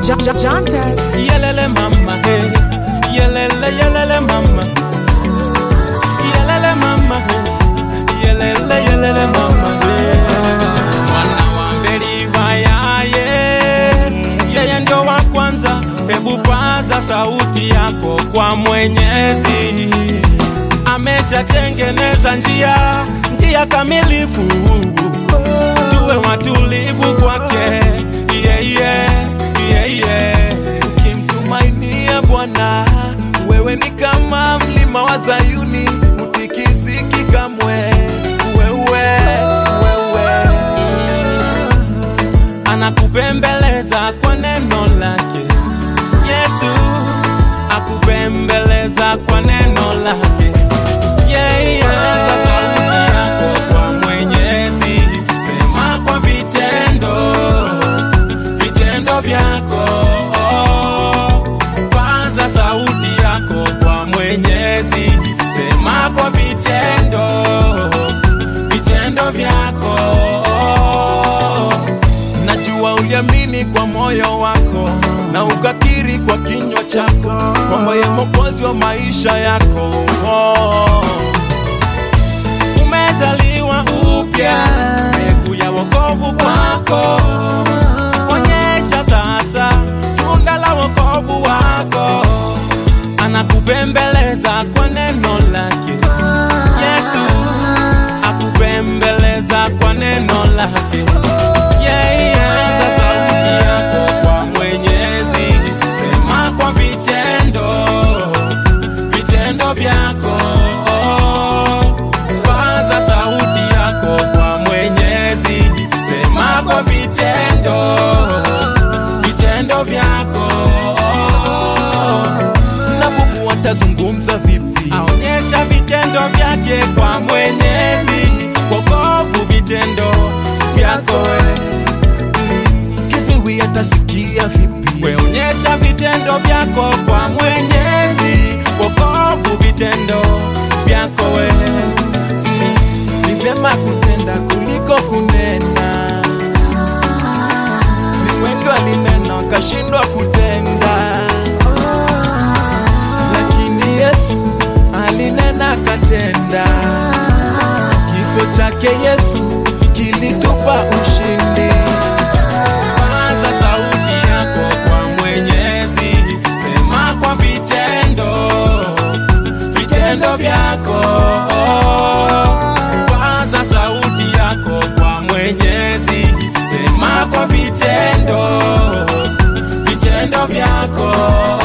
Jantas. Yelele mama, hey. Yelele, yelele mama. Yelele mama, hey. Yelele, yelele mama, hey. Mwana wa Mberiva yaye, yeye ndio wa kwanza. Hebu paza sauti yako kwa Mwenyezi. Ameshatengeneza njia, njia kamilifu. Tuwe watulivu kwake, yeah, yeah, yeah, yeah. Ukimtumainia Bwana, wewe ni kama mlima wa Zayuni, utikisiki kamwe. Wewe, wewe, anakupembeleza kwa neno lake. Yesu akupembeleza kwa neno lake. Yeah, yeah. Sasa sauti yako kwa Mwenyezi, sema kwa vitendo, vitendo vyako. Paza sauti yako kwa Mwenyezi, sema kwa vitendo, vitendo vyako. najua uliamini kwa moyo wako na ukakiri kwa kinywa chako kwamba ye Mwokozi wa maisha yako. Oh. umezaliwa upya, mbegu ya wokovu kwako. Onyesha sasa tunda la wokovu wako, anakupembeleza kwa neno lake. Yesu akupembeleza kwa neno lake. Yeah, yeah. Sasa sauti yako kwa Mwenyezi, sema kwa vitendo vitendo vyako. Paza sauti yako kwa Mwenyezi, sema kwa vitendo, vitendo vyako. Na Mungu atazungumza vipi? Aonyesha vitendo vyake kwa Mwenyezi, wokovu vitendo vyako we. Kiziwi atasikia vipi? Weonyesha vitendo vyako kwa Mwenyezi, wokovu vitendo vyako we. Ni vyema kutenda kuliko kunena. Ni wengi walinena wakashindwa kutenda, lakini Yesu alinena akatenda. Kifo chake Yesu kilitupa ushindi. Paza sauti yako kwa Mwenyezi, sema kwa vitendo, vitendo vyako. Paza sauti yako kwa Mwenyezi, sema kwa vitendo, vitendo vyako.